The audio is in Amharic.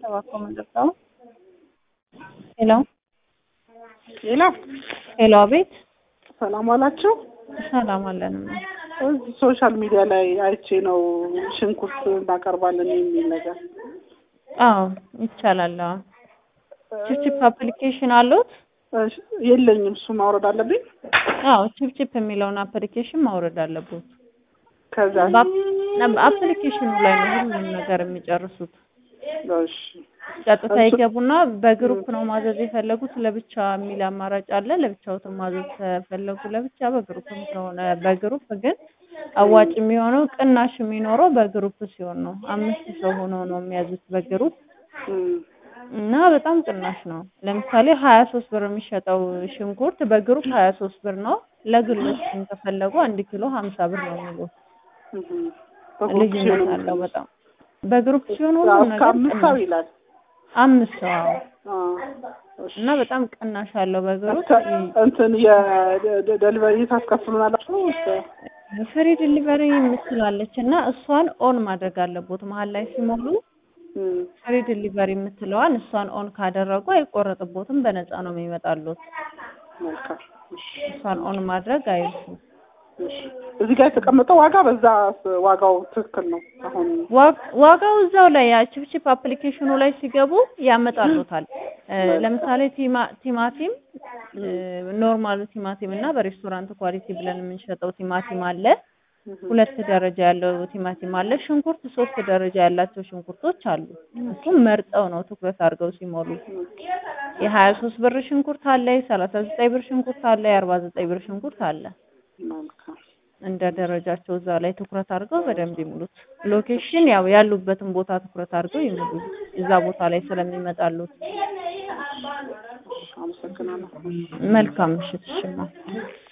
እባክዎ ምንድነው? ሄሎ ሌላ ሄሎ፣ አቤት። ሰላም ዋላችሁ። ሰላም አለን። እዚህ ሶሻል ሚዲያ ላይ አይቼ ነው ሽንኩርት እናቀርባለን የሚል ነገር። አዎ ይቻላል። አዎ ቺፕቺፕ አፕሊኬሽን አሉት? እሺ፣ የለኝም። እሱ ማውረድ አለብኝ። አዎ ቺፕቺፕ የሚለውን አፕሊኬሽን ማውረድ አለበት። ከዛ አፕሊኬሽኑ ላይ ነው ሁሉም ነገር የሚጨርሱት። እሺ፣ ቀጥታ ይገቡና በግሩፕ ነው ማዘዝ የፈለጉት ለብቻ የሚል አማራጭ አለ። ለብቻውትም ማዘዝ ከፈለጉ ለብቻ፣ በግሩፕም ከሆነ በግሩፕ ግን አዋጭ የሚሆነው ቅናሽ የሚኖረው በግሩፕ ሲሆን ነው። አምስት ሰው ሆኖ ነው የሚያዙት በግሩፕ እም፣ እና በጣም ቅናሽ ነው። ለምሳሌ ሀያ ሶስት ብር የሚሸጠው ሽንኩርት በግሩፕ ሀያ ሶስት ብር ነው። ለግሎች ግን ከፈለጉ አንድ ኪሎ ሀምሳ ብር ነው የሚሉት። እም፣ በግሩፕ ልዩነት ሲሆን አለው በጣም በግሩፕ ሲሆን ሁሉም እስከ ነገር አምስት ሰው ቅናሽ ይላል። አምስት ሰው አዎ። አ፣ እሺ። እና በጣም ቅናሽ አለው በግሩፕ እስከ እንትን የደሊቨሪ ታስከፍሉናላችሁ? እስከ ፍሪ ዲሊቨሪ የምትላለች እና እሷን ኦን ማድረግ አለቦት መሀል ላይ ሲሞሉ እም፣ ፍሪ ዲሊቨሪ የምትለዋን እሷን ኦን ካደረጉ አይቆረጥቦትም፣ በነፃ ነው የሚመጣሉት። መልካም። እሺ፣ እሷን ኦን ማድረግ አይርሱ። እሺ። እዚህ ጋር የተቀመጠው ዋጋ በዛ ዋጋው ትክክል ነው። አሁን ዋ- ዋጋው እዛው ላይ ያ ቺፕቺፕ አፕሊኬሽኑ ላይ ሲገቡ ያመጣሉታል። እ፣ ለምሳሌ ቲማ- ቲማቲም ኖርማሉ ቲማቲም እና በሬስቶራንት ኳሊቲ ብለን የምንሸጠው ቲማቲም አለ። ሁለት ደረጃ ያለው ቲማቲም አለ። ሽንኩርት ሶስት ደረጃ ያላቸው ሽንኩርቶች አሉ። እሱም መርጠው ነው ትኩረት አድርገው ሲሞሉ። የሀያ ሶስት ብር ሽንኩርት አለ፣ የሰላሳ ዘጠኝ ብር ሽንኩርት አለ፣ የአርባ ዘጠኝ ብር ሽንኩርት አለ። መልካም። እንደ ደረጃቸው እዛ ላይ ትኩረት አድርገው በደንብ ይሙሉት። ሎኬሽን ያው ያሉበትን ቦታ ትኩረት አድርገው ይሙሉ፣ እዛ ቦታ ላይ ስለሚመጣሉት። አመሰግናለሁ። መልካም ምሽት። እሽማ